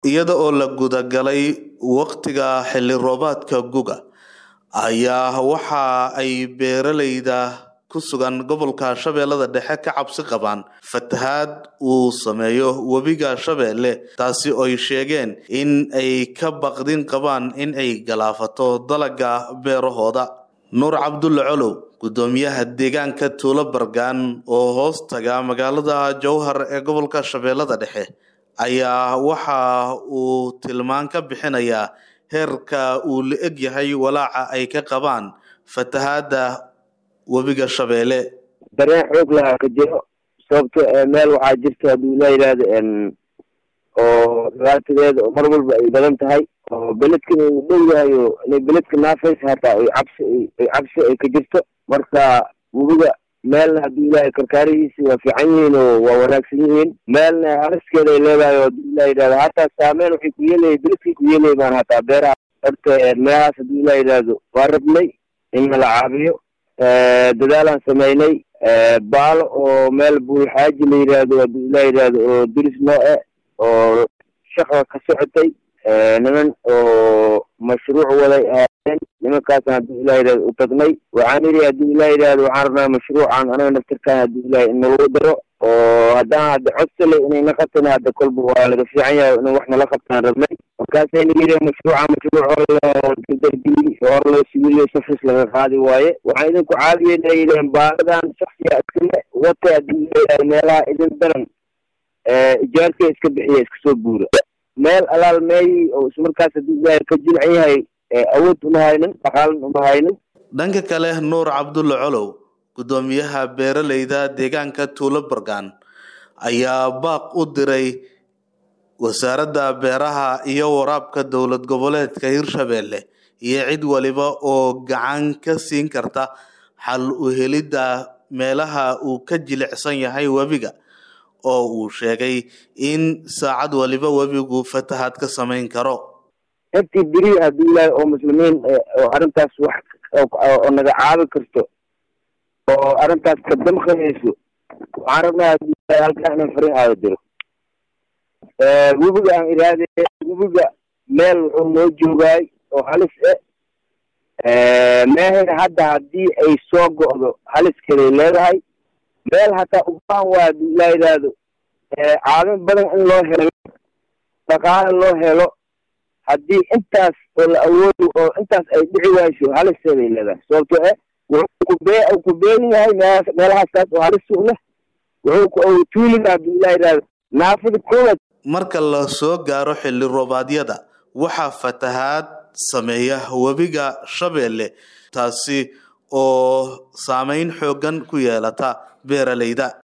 iyada oo la gudagalay waqtiga xilli roobaadka guga ayaa waxa ay beeralayda ku sugan gobolka shabeellada dhexe ka cabsi qabaan fatahaad uu sameeyo webiga shabeelle taasi oy sheegeen in ay ka baqdin qabaan in ay galaafato dalaga beerahooda nuur cabdulle colow gudoomiyaha deegaanka tuulo bargaan oo hoos taga magaalada jowhar ee gobolka shabeellada dhexe ayaa waxa uu tilmaan ka bixinayaa heerka uu la eg yahay walaaca ay ka qabaan fatahaada webiga shabeelle dareen xoog lahaa ka jiro sababto meel waxaa jirta hadduu la yidhaahdo oo dhibaatadeeda mar walba ay badan tahay oo beledkana uu dhow yahay oo inay beledka naafaysa hataa ay cabsi ay cabsi ay ka jirto marka webiga meelna hadduu ilaahay karkaarihiisi waa fiican yihiin oo waa wanaagsan yihiin meelna hariskeeda ay leedahay oo hadduu ilah yidhahdo hataa saameyn waxay ku yeelaya beledkay ku yeelaya baan hataa beeraha horta meelahaas hadduu ilah yidhaahdo waa rabnay in nala caabiyo dadaalaan samaynay baalo oo meel buulxaaji la yidhaahdo hadduu ilah yidhaahdo oo diris noo e oo shaqa ka socotay niman oo mashruuc waday ahaayeen nimankaasna hadduu ilah yidhahdo u tagnay waxaan yidhi hadduu ilah yidhahdo waxaan rabnaa mashruucan anaga naftirkaan hadduu ilahay in nalagu daro oo haddaan hadda codsale inay na qabtana hadda kolba waa laga fiican yahay in wax nala qabtaan rabnay markaasayna yidhi mashruuca mashruuc hor loo dardargeli hor loo sibiliyo safis laga qaadi waaye waxaan idinku caawiyeyna yidhaheen baaladan shaksiga iskale wata hadduu ilah yidhahdo meelaha idin daran ijaarka iska bixiya iska soo buura meel alaal meeyi oo ismarkaas hadduu ilaahay ka jilcan yahay awood uma haynin dhaqaalan uma haynin dhanka kale nuur cabdulle colow gudoomiyaha beeralayda deegaanka tuulo bargaan ayaa baaq u diray wasaaradda beeraha iyo waraabka dowlad goboleedka hirshabeelle iyo cid waliba oo gacan ka siin karta xal u helidda meelaha uu ka jilicsan yahay webiga oo uu sheegay in saacad waliba webigu fatahaad ka samayn karo intii beri hadduu ilaahay oo muslimiin oo arrintaas wax oo naga caabi karto oo arrintaas ka damqanayso waxaan rabnaa hadduu ilahay halkaa inaan fariin aada diro webiga aan iraade webiga meel wuxuu noo joogaay oo halis e meehayna hadda haddii ay soo go'do haliskeeday leedahay meel hataa ubaan waa hadduu ilaa yidhaahdo caawin badan in loo helo dhaqaale loo helo haddii intaas oo la awoodo oo intaas ay dhici wayso halisteeday leedahay sababto e wuxuu kubee ku beegan yahay meelahaas meelahaastaas oo halis u leh wuxuu tuuliga hadduu ilaa yidhaahdo naafada koowaad marka la soo gaaro xilli roobaadyada waxaa fatahaad sameeya webiga shabeelle taasi oo saameyn xooggan ku yeelata beeralayda